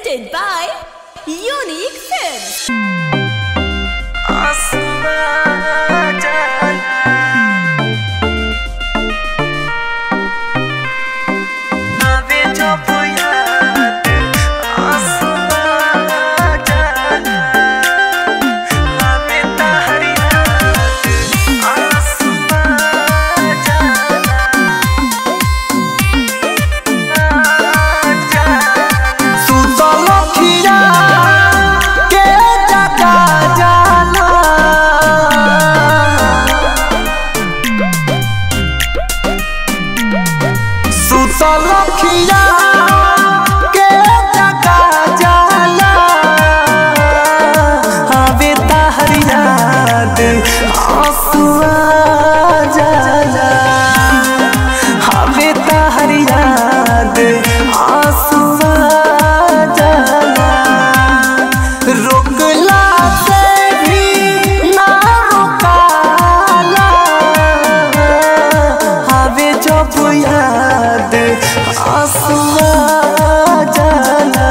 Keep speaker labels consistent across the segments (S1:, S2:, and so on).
S1: presented by Unique Films.
S2: सुतलखिया के जगा जाला सुतलखिया के जगा जाला हवे ताहर याद आंसुआ जाला हवे ताहर याद आंसुआ जाला रोकला से भी ना रोकाला हवे जब याद आंसुआ जाला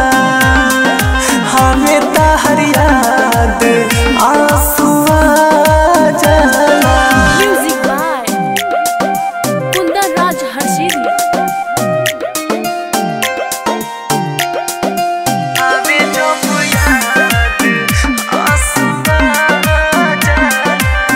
S2: हमें ताहर याद आंसुआ जाला
S1: Music by Kundan Raj Harshidi.
S2: हमें जब याद आंसुआ जाला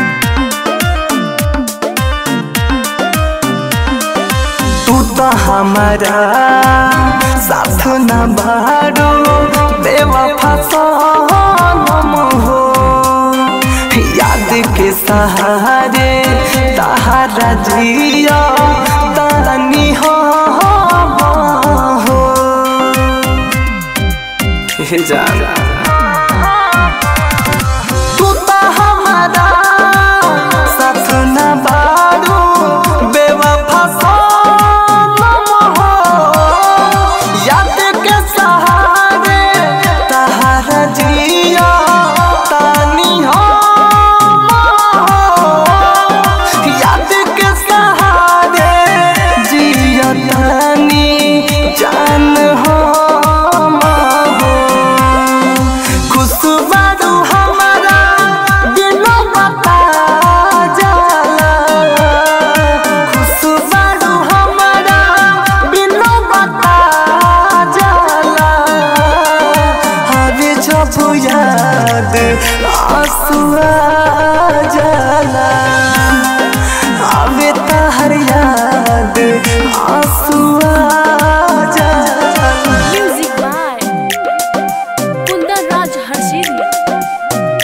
S2: तू तो हमारा साथ न बारो बेवफा सनम हो याद के सहारे तहारा जिया तानी हो हो जाना तू तो हमारा साथ न बारो बेवफा सनम हो याद के सहारे तहारा जिया तानी हो याद के सहारे जिया तानी जान हो खुशबारू हमारा दिलों बता जाला खुशबारू हमारा दिलों बता जाला हवे जब याद आंसुआ जाला हवे ताहर याद आंसुआ जाला
S1: Music by Kundan Raj Harshidi.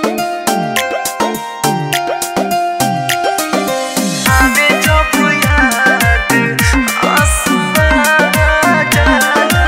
S2: हमें जब याद आंसुआ जाला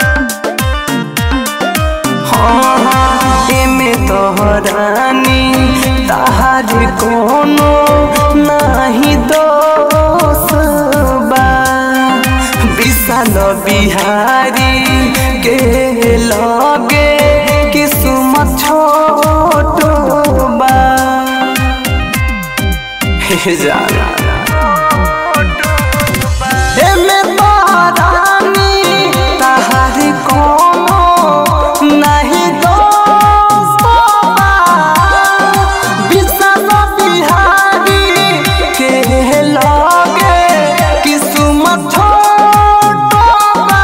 S2: हाँ हाँ एमे तोहरानी ताहार कोनो नाही दोष बा विशाल बिहारी के लगे किस्मत छोट बा हे जाना एमे तोहरानी ताहार कोनो नाही दोष बा विशाल बिहारी के लगे किस्मत छोट बा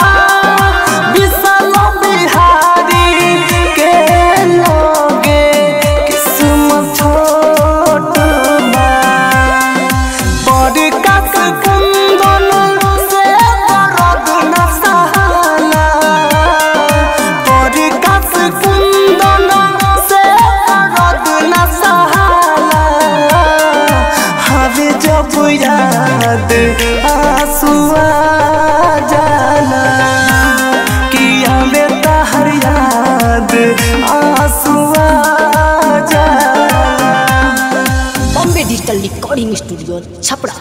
S2: विशाल बिहारी के लगे किस्मत छोट बा पडकास कुंदन से दर्द न सहला पडकास कुंदन से दर्द न सहला हवे जब याद आंसुआ जाला कि हमें ताहर याद आंसुआ जाला
S3: Bombay digital recording studio Chhapra